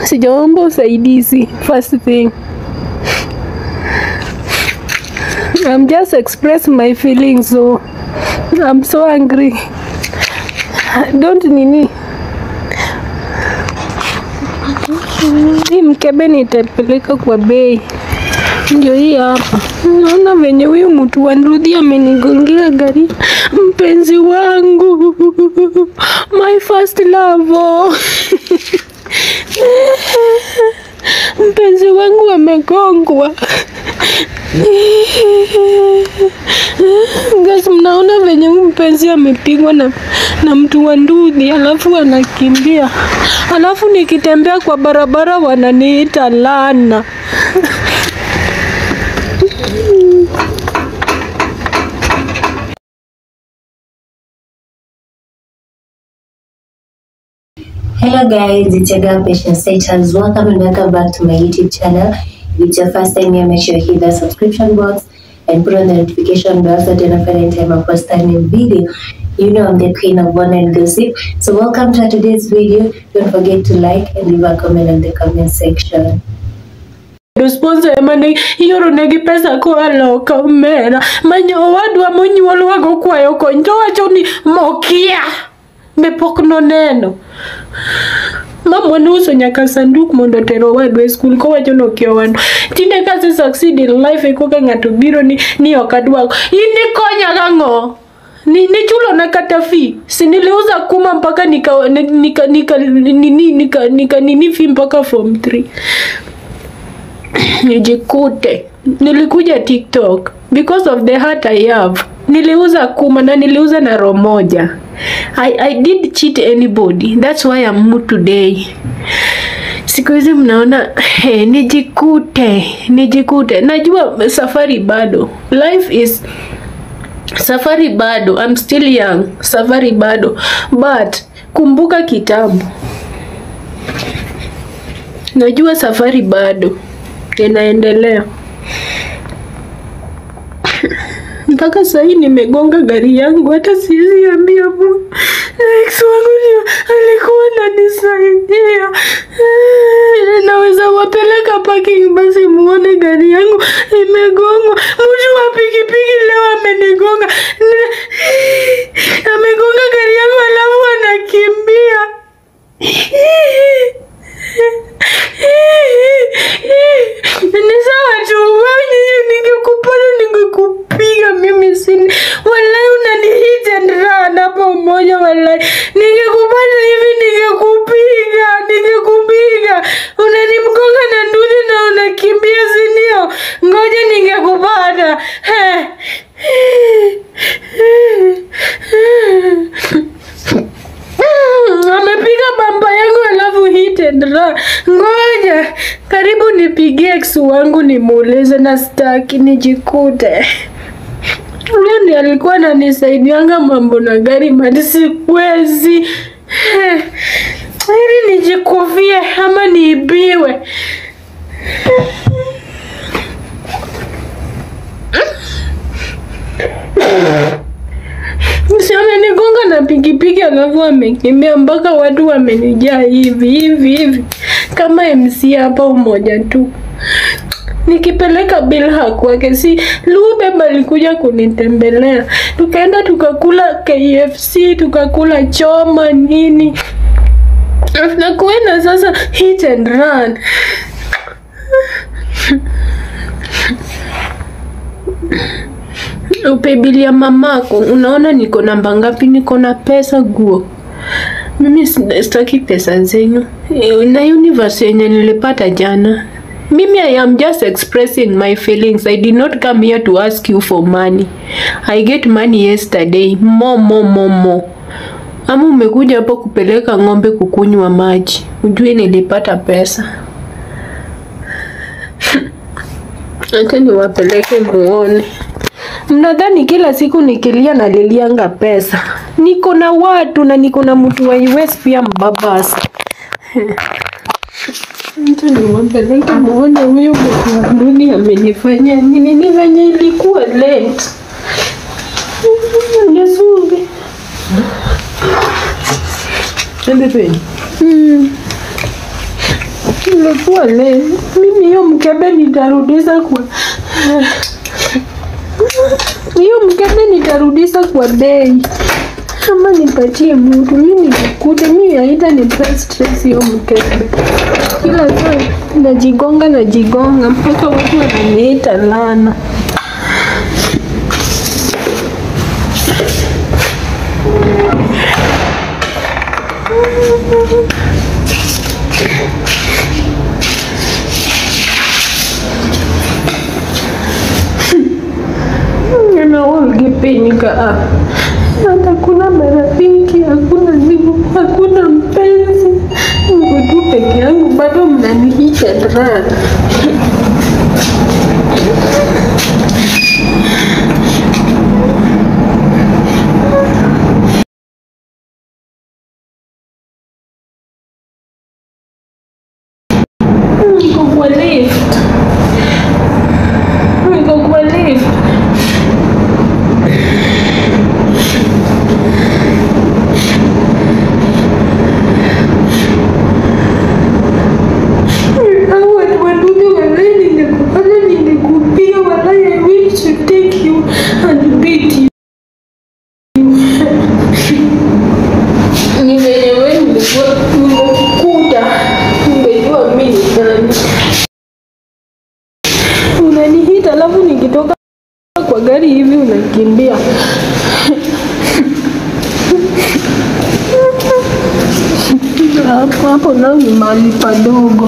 sijaomba usaidizi first thing I'm just express my feelings so I'm so angry don't nini hii mkebe nitapeleka kwa bei ndio hii hapa naona venye huyu mtu wa Nrudhi amenigongea gari mpenzi wangu my first love mpenzi wangu amegongwa Guys, mnaona venye huyu mpenzi amepigwa na, na mtu wa Ndudhi alafu anakimbia, alafu nikitembea kwa barabara wananiita Lana. Hello guys, it's your girl Patient Status. Welcome and welcome back to my YouTube channel. If it's your first time here, make sure you hit the subscription box and put on the notification bell so that you don't any time I post a new video. You know I'm the queen of one and gossip. So welcome to today's video. Don't forget to like and leave a comment in the comment section. Sponsor emane ioronegi pesa koa loka omera manyo owadwa monyuolwago kwayo kony to wacho ni mokia be pok noneno mamwa nouso nyaka sanduk mondo otero owadwa e skul kowacho nokia owadwa tinde kase succeed in life e koka ng'ato biro ni, ni ok adwako in ikonya gang'o ni nichulona kata fi si niliuza kuma mpaka nika nika nika nini nika nika nini fi mpaka form 3 nijikute nilikuja tiktok because of the heart i have niliuza kuma na niliuza na roho moja I, i did cheat anybody that's why I'm mood today siku hizi mnaona hey, nijikute nijikute najua safari bado life is safari bado I'm still young safari bado but kumbuka kitabu najua safari bado inaendelea mpaka sahii nimegonga gari yangu, hata siwezi ambia Mungu. Ex wangu ndio alikuwa ananisaidia. Eh, Naweza wapeleka parking basi muone gari yangu imegongwa. Mtu wa pikipiki leo amenigonga, Ne- amegonga gari yangu alafu anakimbia. Ni sawa tu, wewe ningekupata ningekupiga mimi sini. Wallahi unanihit and run hapo umoja wallahi. Ningekupata hivi ningekupiga, ningekupiga. Unanimgonga na ndudi na unakimbia si ndio? Ngoja ningekupata. He. Mm, amepiga bamba yangu alafu hit and run. Ngoja karibu nipigie ex wangu nimuulize, na staki nijikute. Huyo ndiye alikuwa ananisaidianga mambo na gari mali, siwezi Eh, ili nijikufie ama niibiwe. Si amenigonga na pikipiki alafu amekimbia mpaka watu wamenijaa hivi hivi hivi kama MC hapa umoja tu. Nikipeleka Bilha kwake, si Lubeb alikuja kunitembelea, tukaenda tukakula KFC, tukakula choma nini, na kuenda sasa hit and run. upebilia mamako, unaona niko namba ngapi? Niko na pesa guo. Mimi sina- sitaki pesa zenyu Eh, na universe yenye nilipata jana. Mimi I am just expressing my feelings. I did not come here to ask you for money. I get money yesterday. Mo mo mo mo. Ama umekuja hapo kupeleka ng'ombe kukunywa maji. Ujue nilipata pesa. Acha niwapeleke muone. Mnadhani kila siku nikilia nalilianga pesa? Niko na watu na niko na mtu wa US pia mbabasi. Acha niwapeleke muone huyu mtu wa dunia amenifanyia nini. Ni venye ilikuwa late. Ngesumbi. Twende penye. Mm. Imekuwa leo. Mimi hiyo mkebe nitarudisha kwa hiyo mkebe nitarudisha kwa bei ama nipatie mtu. Mimi nikikute mimi haita ni stress hiyo mkebe. Kila saa najigonga najigonga mpaka watu wananiita lana. Naolgepenika hata kuna marafiki, hakuna simu, hakuna mpenzi, niko tu peke yangu, bado mnanihisha drana. Niko kwa lift, niko kwa lift. Hao watu wadudu walai, ningekupata ningekupiga walai, I will to take you and beat you. Ni venye wewe ningekuwa nimekukuta, ungejua mimi ni nani. Unanihita alafu nikitoka kwa gari hivi unakimbia. Hapo hapo nao ni mahali padogo.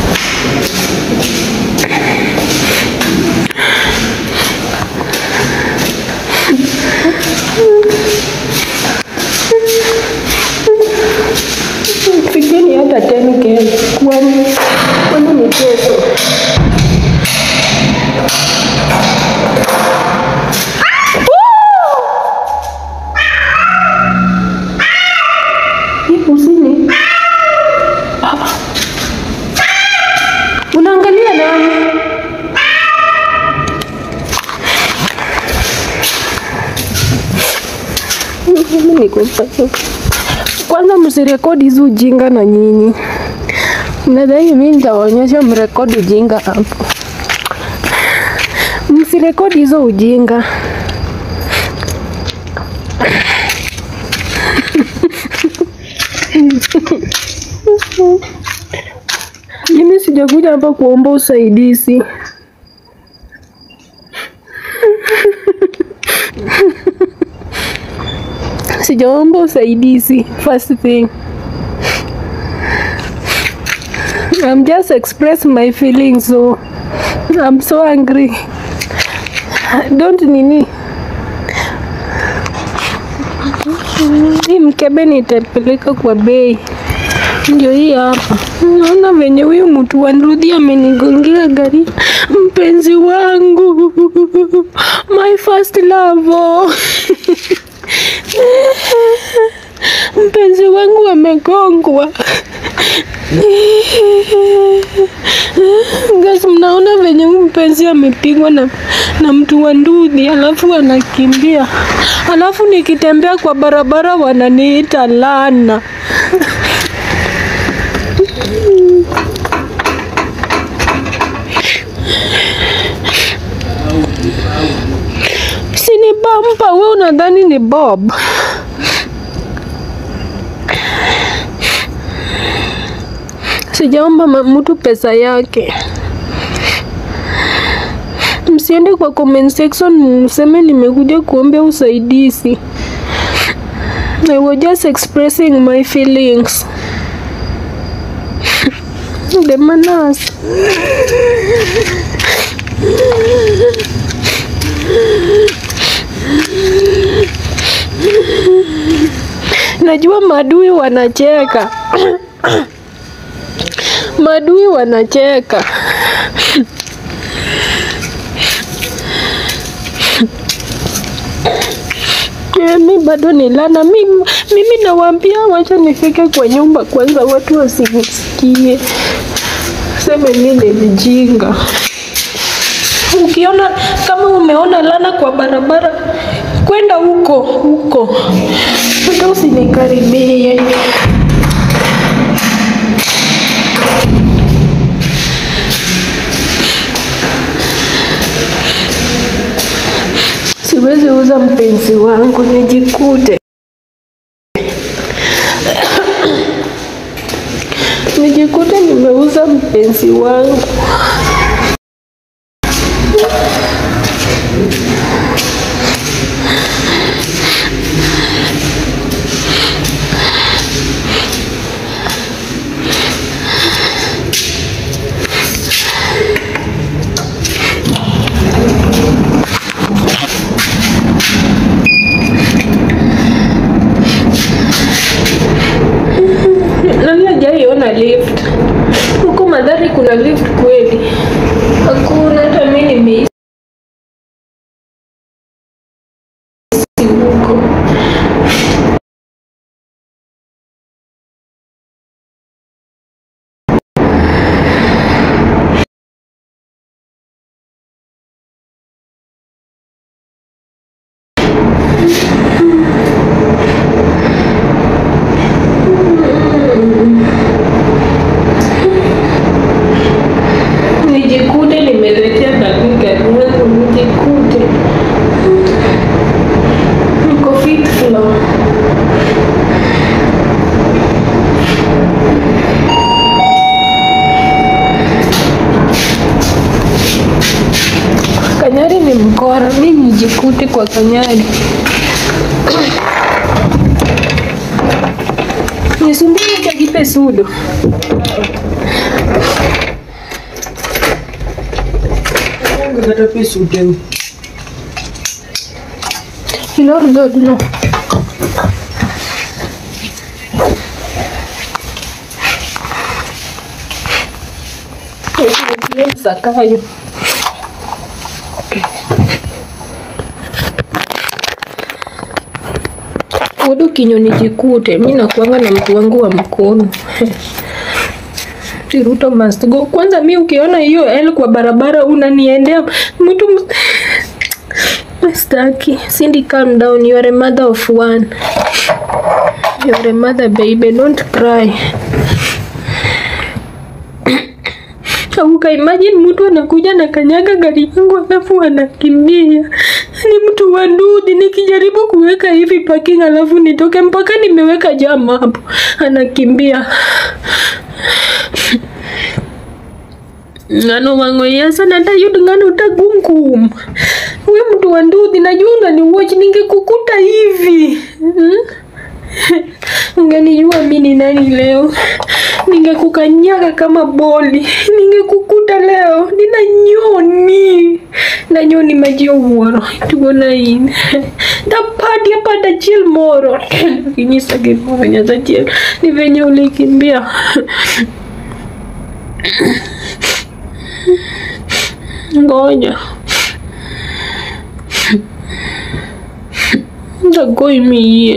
Fikiri hata 10k kwani kwani ni kesho. Hii kusini. Ah. Unaangalia nani? Mimi niko pale. Kwanza msirekodi hizi ujinga na nyinyi. Nadhani mimi nitawaonyesha mrekodi ujinga hapo. Msirekodi hizo ujinga. Mimi sijakuja hapa kuomba usaidizi. Sijaomba usaidizi. First thing. I'm just expressing my feelings so I'm so angry. Don't nini. Hii mkebe nitapeleka kwa bei. Ndio hii hapa. Naona venye huyu mtu wa Nrudhi amenigongea gari. Mpenzi wangu, my first love. Mpenzi wangu amegongwa. Guys, mnaona venye huyu mpenzi amepigwa na, na mtu wa Ndudhi alafu anakimbia, alafu nikitembea kwa barabara wananiita lana. Si ni bampa, we unadhani ni Bob? Sijaomba ma- mtu pesa yake. Msiende kwa comment section mseme nimekuja kuombea usaidizi. I was just expressing my feelings. The manners. Najua maadui wanacheka. Maadui wanacheka. Eh, Mi bado ni lana. Mi, mimi nawaambia wacha nifike kwa nyumba kwanza, watu wasinisikie, seme mi ni mjinga. Ukiona kama umeona lana kwa barabara, kwenda huko huko, hata usinikaribie. nimeuza mpenzi wangu nijikute nijikute nimeuza mpenzi wangu. Nani hajaiona lift? Huko Madhari kuna lift kweli? Hakuna, hata mimi nimehisi huko. Nijikute nimeletea nani gari yangu, nijikute niko fifth floor. Kanyari ni mkora, mi nijikute kwa Kanyari. Nisumbue chagipe sudo. kata pe suteu Ilor god no. Sakayo. Udu kinyo nijikute, mi nakuanga na mtu wangu wa mkono. Ruto must go. Kwanza mi ukiona hiyo L kwa barabara unaniendea mtu ms- Staki. Cindy, calm down. You are a mother of one. You are a mother, baby. Don't cry. Uka imagine mtu anakuja na kanyaga gari yangu alafu anakimbia. Ni mtu wa ndudhi, nikijaribu kuweka hivi parking alafu nitoke mpaka nimeweka jam hapo, anakimbia ngano wangoya sana tayud ngano utagungum we mtu wa ndudhi najua unaniwatch ningekukuta hivi hmm? ungenijua mi ni nani leo ningekukanyaga kama boli ningekukuta leo nina nyoni na nyoni majio wuoro tugona in dapadi apada chiel moro kinyisa gimoro nyasachiel ni venye ulikimbia ngoja ndagoi miyie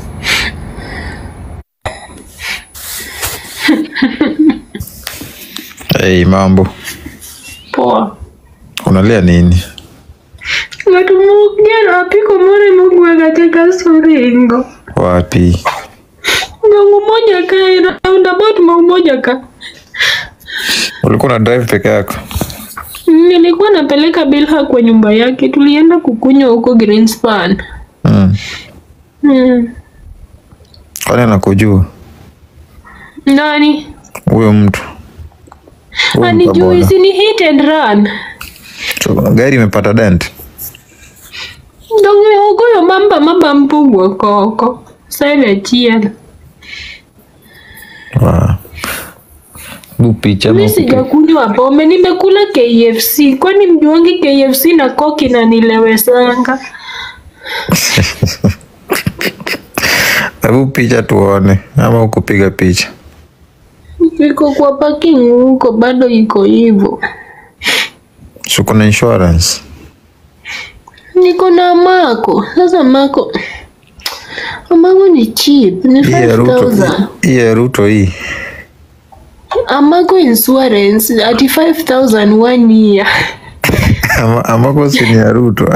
Hey, mambo poa unalia nini? ng'ato mugero apiko moro emogwega teka suringo Wapi? ng'angu moja ka roundabout mau moja ka Ulikuwa na drive peke yako? nilikuwa napeleka Bilha kwa nyumba yake tulienda kukunywa huko Greenspan Mm. hmm. Kwani anakujua nani huyo mtu? Huyo anijui mkaboda. si ni hit and run So, Gari imepata dent? donge ogoyo mamba mamba mpugwo koko side achiel Wow. Bu picha mi ama sijakunywa pombe nimekula KFC kwani mjuangi KFC na koki na nilewesanga Hebu picha tuone ama ukupiga picha. iko kwa parking huko bado iko hivyo So kuna insurance. niko na mako sasa mako amako ni cheap ni Hii ya Ruto. 5000 Hii ya Ruto hii. amako insurance ati 5000 one year Ama, amako si ni ya Ruto.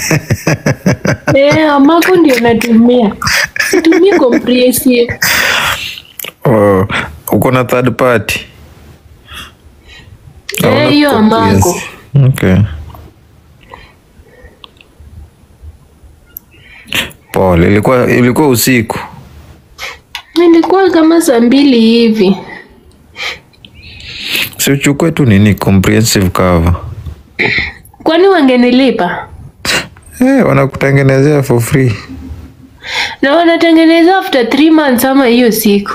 eh amako ndio natumia situmii comprehensive oh, uko na third party. eh hiyo amako Okay. Paul, ilikuwa ilikuwa usiku. Ilikuwa kama saa mbili hivi. Si uchukue tu nini comprehensive cover. Kwani wangenilipa? Eh, wanakutengenezea for free. Na wanatengeneza after three months ama hiyo siku.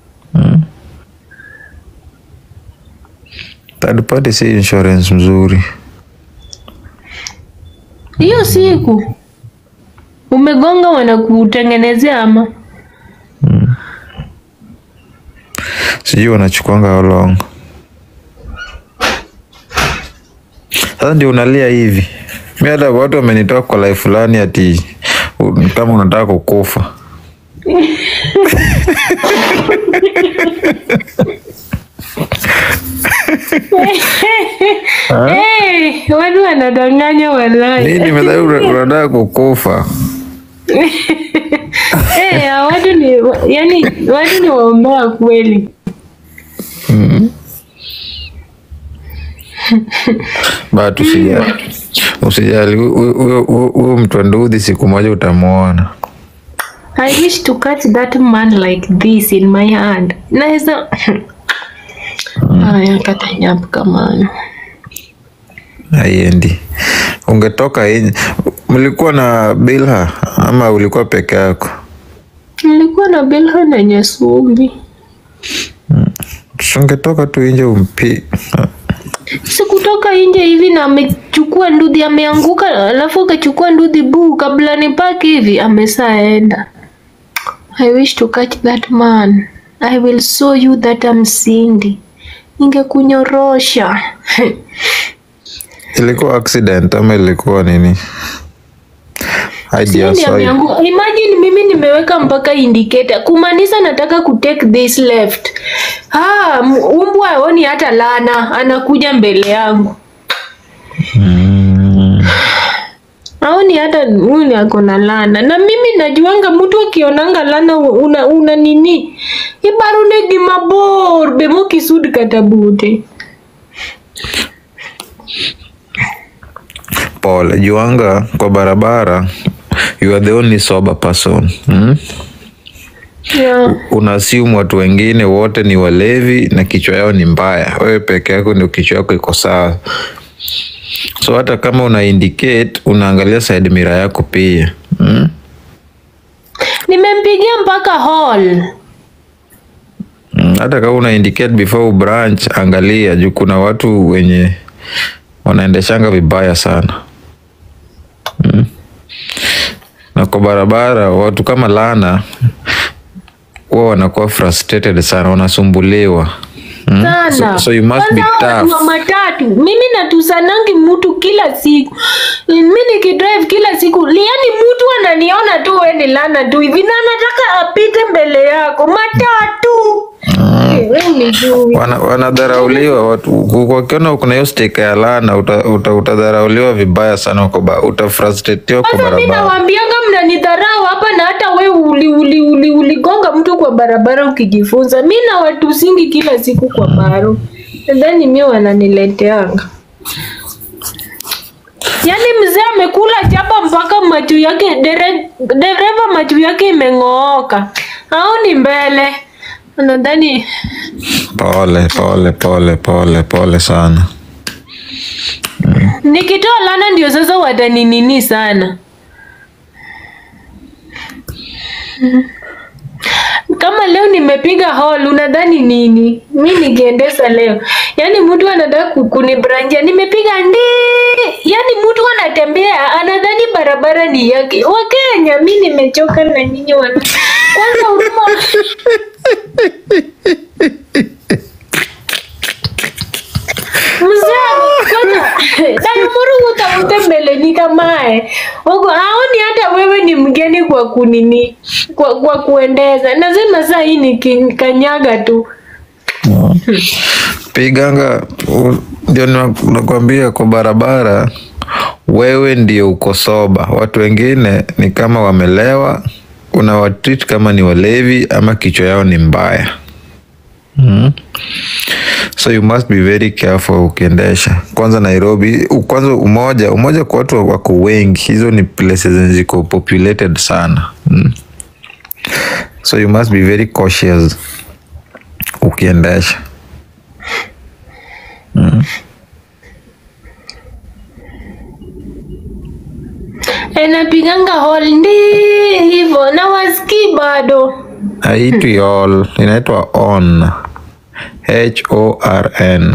Third party si insurance mzuri. Hiyo siku umegonga wanakutengenezea ama? Sijui wanachukuanga how long. Sasa ndio unalia hivi. Mi hata watu wamenitoa kwa life fulani ati u- kama unataka kukufa. Hey, watu wanadanganya walai. Nini nimedhani una- unataka kukufa? Eh, watu ni yani watu ni waombea kweli. But usijali. Usijali, hu- hu- hu- hu- huyo mtu wa ndudhi siku moja utamwona. I wish to catch that man like this in my hand. Naweza Haya kata nyapu kama Haiendi. Ungetoka nje. Mlikuwa na Bilha ama ulikuwa peke yako? nilikuwa na Belha na Nyasumbi. Si Ungetoka tu nje umpi. Sikutoka nje hivi na amechukua ndudhi ameanguka, alafu akachukua ndudhi buu kabla nipaki hivi amesaenda. I wish to catch that man. I will show you that I'm Cindy. Ningekunyorosha. Ilikuwa accident ama ilikuwa nini? Idea Cindy sawa. ameanguka. Imagine mimi nimeweka mpaka indicator kumaanisha nataka kutake this left. Ah, m- umbwa aoni hata lana, anakuja mbele yangu. aoni hata huyu ako na lana na mimi najuanga mtu akionanga lana una, una nini ibarune gimabor be mokisud kata bute Pole, juanga kwa barabara you are the only sober person. Hmm? yeah. Unaasimu watu wengine wote ni walevi na kichwa yao ni mbaya. Wewe peke yako ndio kichwa yako iko sawa. So hata kama una indicate unaangalia side mirror yako pia. Hmm? nimempigia mpaka hall Mm, hata kama una indicate before branch, angalia juu kuna watu wenye wanaendeshanga vibaya sana mm. Na kwa barabara watu kama Lana huwa wanakuwa frustrated sana, wanasumbuliwa mm. sana So, so you must be Kwanza watu wa tough. matatu mimi natusanangi mtu kila siku mi nikidrive kila siku yani mtu ananiona tu we ni lana tu hivi na anataka apite mbele yako matatu Eh, we unijui. Wana, wanadharauliwa watu wakiona kuna hiyo stika ya Lana uta, uta, utadharauliwa vibaya sana uko ba, utafrustratiwa kwa Sasa mi barabara. nawambianga mnanidharau hapa na hata we uli, uli, uli, uligonga mtu kwa barabara ukijifunza. Mi na watu singi kila siku kwa baro, nadhani mi wananileteanga. Yaani mzee amekula chapa mpaka macho yake dere, dereva macho yake imeng'ooka, aoni mbele. Nadhani Pole pole pole pole pole sana. nikitoa lana ndio sasa wataninini sana. Kama leo nimepiga hall, unadhani nini? Mi nikiendesa leo, yaani mtu anataka ku- kunibranjia, nimepiga ndi, yaani mtu anatembea anadhani barabara ni yake. Wakenya, mi nimechoka na nyinyi wana kwanza huruma mzee kwanza tanumuru utaute mbele ni kamae Wako- aoni hata wewe ni mgeni kwa kunini kwa, kwa kuendeza nasema saa hii ni ki- kanyaga tu Piganga u- ndio na- nakwambia kwa barabara, wewe ndio uko soba. Watu wengine ni kama wamelewa, unawatreat kama ni walevi ama kichwa yao ni mbaya. Mm. So you must be very careful ukiendesha. Kwanza Nairobi, u- kwanza umoja, umoja kwa watu wako wengi, hizo ni places zenye ziko populated sana. mm. so you must be very cautious ukiendesha Anapiganga hol ndi hivyo na wasikii bado. haitwi all inaitwa on h o r n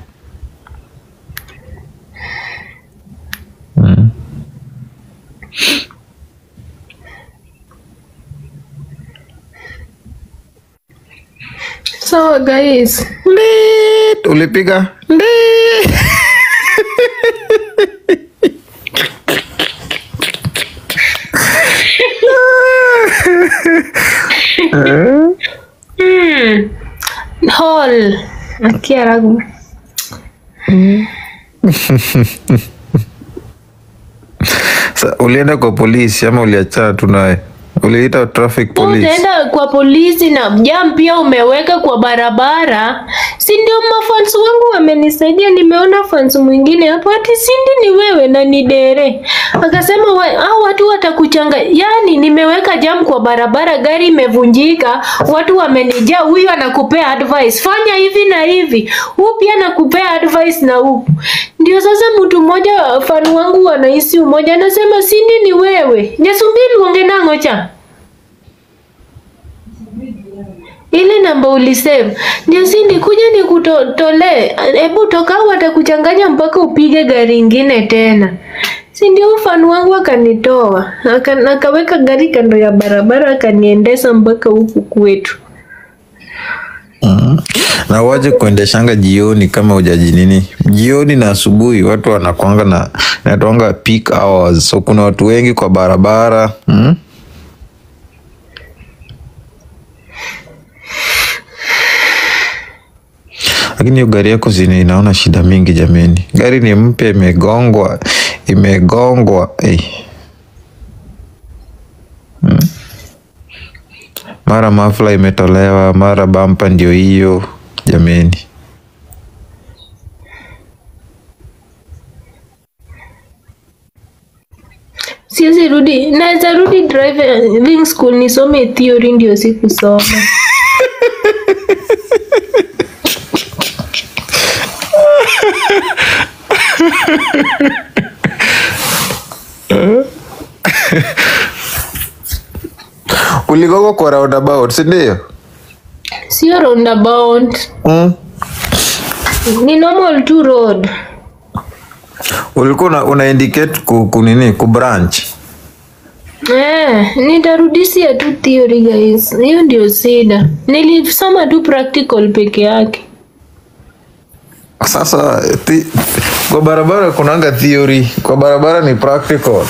Sawa guys. Ndit, ulipiga Ndit. Hmm. Hall. Akia ragu. Sa, ulienda kwa polisi ama uliachana tu naye uliita traffic police Utaenda kwa polisi na jam pia umeweka kwa barabara, si ndio? Mafans wangu wamenisaidia, nimeona fans mwingine hapo ati Sindi ni wewe na ni Dere, akasema wa, hao watu watakuchanga. Yani nimeweka jam kwa barabara, gari imevunjika, watu wamenijaa, huyu anakupea advice, fanya hivi na hivi, huu pia anakupea advice na huu ndio. Sasa mtu mmoja fan wangu wanahisi umoja, anasema Sindi ni wewe, Nyasumbili ungenangocha ile namba ulisave ndio Sindi, kuja nikutolee. Hebu toka, watakuchanganya mpaka upige gari ingine tena. Si ndio? Ufanu wangu akanitoa Aka- akaweka gari kando ya barabara akaniendesa mpaka huku kwetu. na waje kuendeshanga jioni kama ujaji nini jioni na asubuhi watu wanakwanga na natwanga peak hours so kuna watu wengi kwa barabara mm? lakini hiyo gari yako zini inaona shida mingi jameni gari ni mpya imegongwa imegongwa hey. mara mafla imetolewa mara bampa ndio hiyo jameni Siwezi rudi, naweza rudi driving school nisome theory, ndio sikusoma. uligogo kwa roundabout sindio Sio roundabout, mm. ni normal tu road. ulikuwa una, una indicate ku, ku nini ku branch Eh, nitarudisia tu theory guys. Hiyo ndio shida. Nilisoma tu practical peke yake. sasa thi, kwa barabara kunanga theory kwa barabara ni practical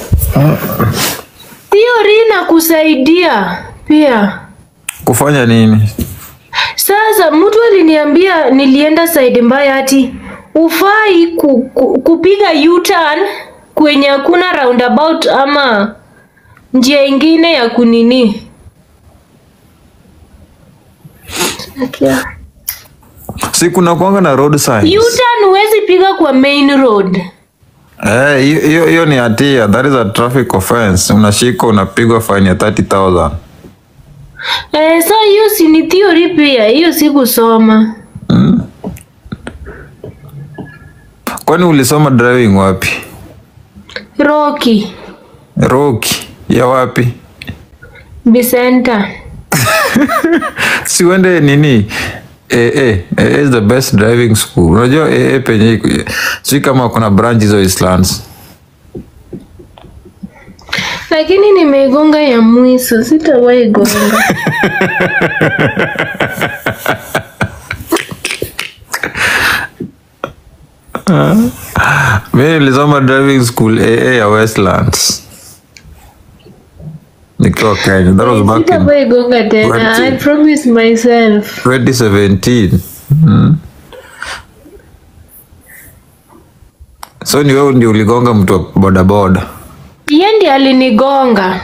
Theory inakusaidia pia. kufanya nini Sasa mtu aliniambia nilienda side mbaya ati ufai ku, ku, kupiga U-turn kwenye hakuna roundabout ama njia ingine ya kunini. Akia. si kuna kwanga na road signs U-turn huwezi piga kwa main road. Eh, hiyo hiyo- hiyo ni hatia that is a traffic offense unashika unapigwa fine ya 30000 Eh, so hiyo si ni theory pia, hiyo sikusoma. kwani ulisoma driving wapi Rocky, roki ya wapi Bisenta. si uende nini AA, AA is the best driving school unajua AA penye iko- si kama kuna branch hizo Eastlands Lakini nimeigonga ya mwiso, sitawahi gonga. mi nilisoma driving school AA ya Westlands nikiwa Kenya that was back in Sitawahi gonga tena. I Twenty. promise myself. 2017 mm. so ni wewe ndio uligonga mtu wa bodaboda Yeye ndiye alinigonga.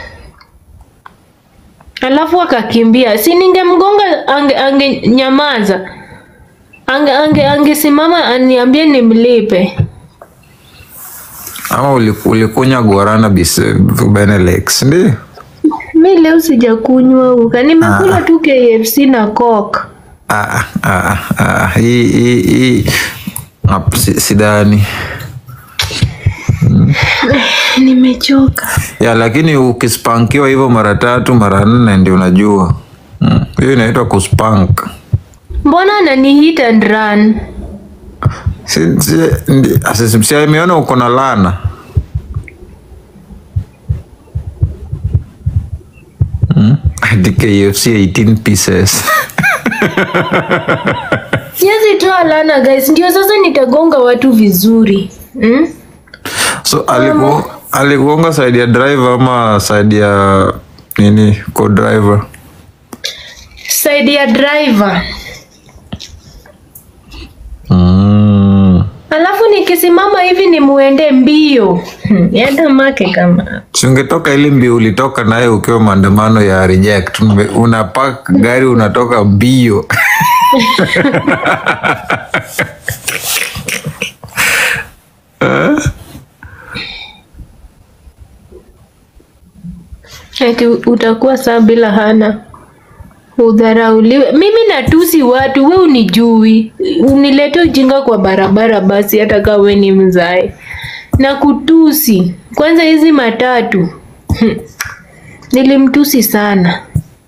Alafu akakimbia. Si ningemgonga ange, ange nyamaza. Ange ange angesimama aniambie nimlipe. ama uli- ulikunya guarana bis Benelux ndio Mi leo sijakunywa uka, nimekula tu KFC na Coke. Ah, ah, ah, hii hii hii hap- si- sidhani Nimechoka. ya, lakini ukispankiwa hivyo mara tatu mara nne ndio unajua Mm, hiyo inaitwa kuspank. Mbona anani hit and run? Si- si- ndi- asi- si ameona uko na lana Mm, hadi KFC 18 pieces Siwezi toa lana guys, ndio sasa nitagonga watu vizuri. Mm? so aliku, alikuonga side ya driver ama side ya nini co driver Side ya driver. mm. Alafu nikisimama hivi ni muende mbio. Hmm, Yada make kama. Si ungetoka ile mbio ulitoka naye ukiwa maandamano ya reject Ume- unapak gari unatoka mbio Eti utakuwa saa bila hana. Udharauliwe. Mimi natusi watu, we unijui. Unilete ujinga kwa barabara basi hata kama we ni mzae. Na kutusi. Kwanza hizi matatu. Hmm. Nilimtusi sana.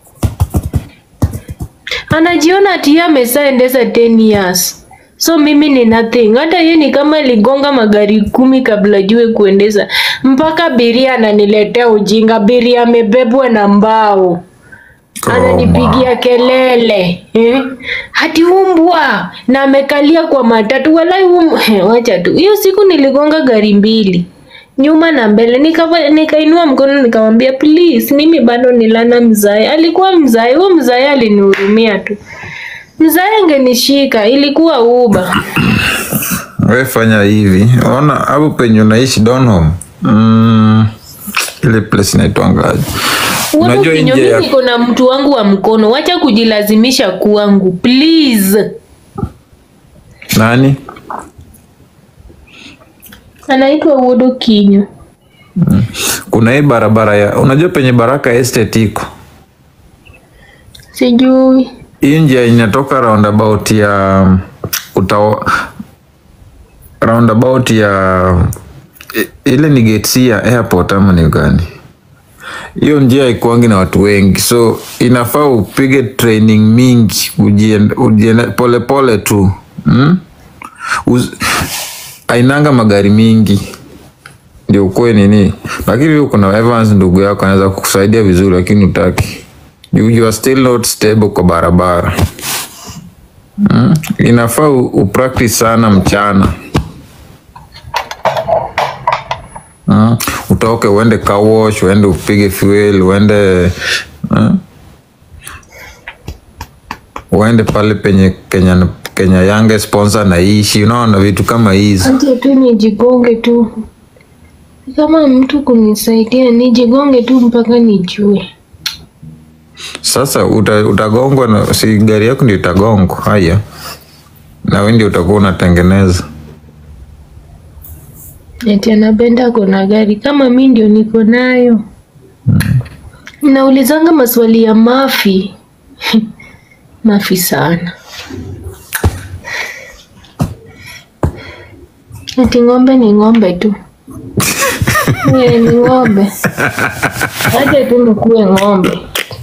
Anajiona ati yeye ameshaendesha 10 years. So mimi ni nothing. Hata yeye ni kama aligonga magari kumi kabla jue kuendesha. Mpaka biria ananiletea ujinga. Biria amebebwa na mbao. Ananipigia kelele eh? Hati umbwa na amekalia kwa matatu walai um... wacha tu. Hiyo siku niligonga gari mbili nyuma na mbele, nikava nikainua mkono nikamwambia please, mimi bado ni lana mzae. Alikuwa mzae, huyo mzae alinihurumia tu. Mzae angenishika, ilikuwa uba. we fanya hivi ona hapo penye unaishi Donholm mm, ile place inaitwangaje Wewe unajua ukinyo, nje mimi ya niko na mtu wangu wa mkono, wacha kujilazimisha kwangu please. nani Anaitwa Wodo Kinyo. kuna hii barabara ya unajua penye Baraka Estate iko Sijui. hii njia inatoka roundabout ya utao roundabout ya i- ile ni gate C ya airport ama ni gani? Hiyo njia haikuangi na watu wengi, so inafaa upige training mingi, ujiende, ujiende pole pole tu mm? Uz, ainanga magari mingi ndio ukuwe nini, lakini kuna Evans ndugu yako anaweza kukusaidia vizuri, lakini utaki you, you are still not stable kwa barabara mm? Inafaa u- upractice sana mchana mm? Utoke uende car wash, uende upige fuel, uende mm? uende pale penye Kenya, Kenya Yange sponsor naishi, unaona vitu kama hizi Acha tu nijigonge tu, kama mtu kunisaidia nijigonge tu mpaka nijue. Sasa uta, utagongwa na si gari yako ndio itagongwa. Haya, na wewe ndio utakuwa unatengeneza. Eti anapenda kona gari kama mi ndio niko nayo. Naulizanga maswali ya mafi mafi sana. Eti ng'ombe ni ng'ombe tu. Eh, ni ng'ombe. Acha tu nikuwe ng'ombe.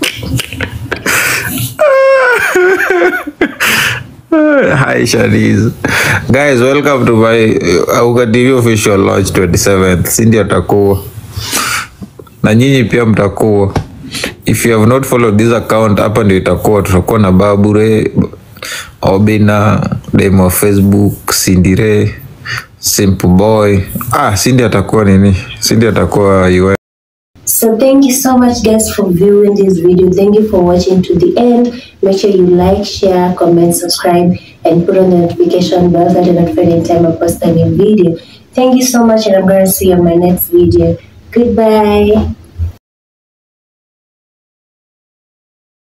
Hi Shanice. Guys, welcome to my uh, Auka TV official launch 27th. Si ndio atakuwa. Na nyinyi pia mtakuwa. If you have not followed this account, hapa ndio itakuwa tutakuwa na Babure, Obina, demo wa Facebook, Sindire, Simple Boy. Ah, Cindy atakuwa nini? Cindy atakuwa UN. So thank you so much guys for viewing this video. Thank you for watching to the end. Make sure you like, share, comment, subscribe, and put on the notification bell so that you're notified anytime I post a new video. Thank you so much and I'm gonna see you on my next video. Goodbye.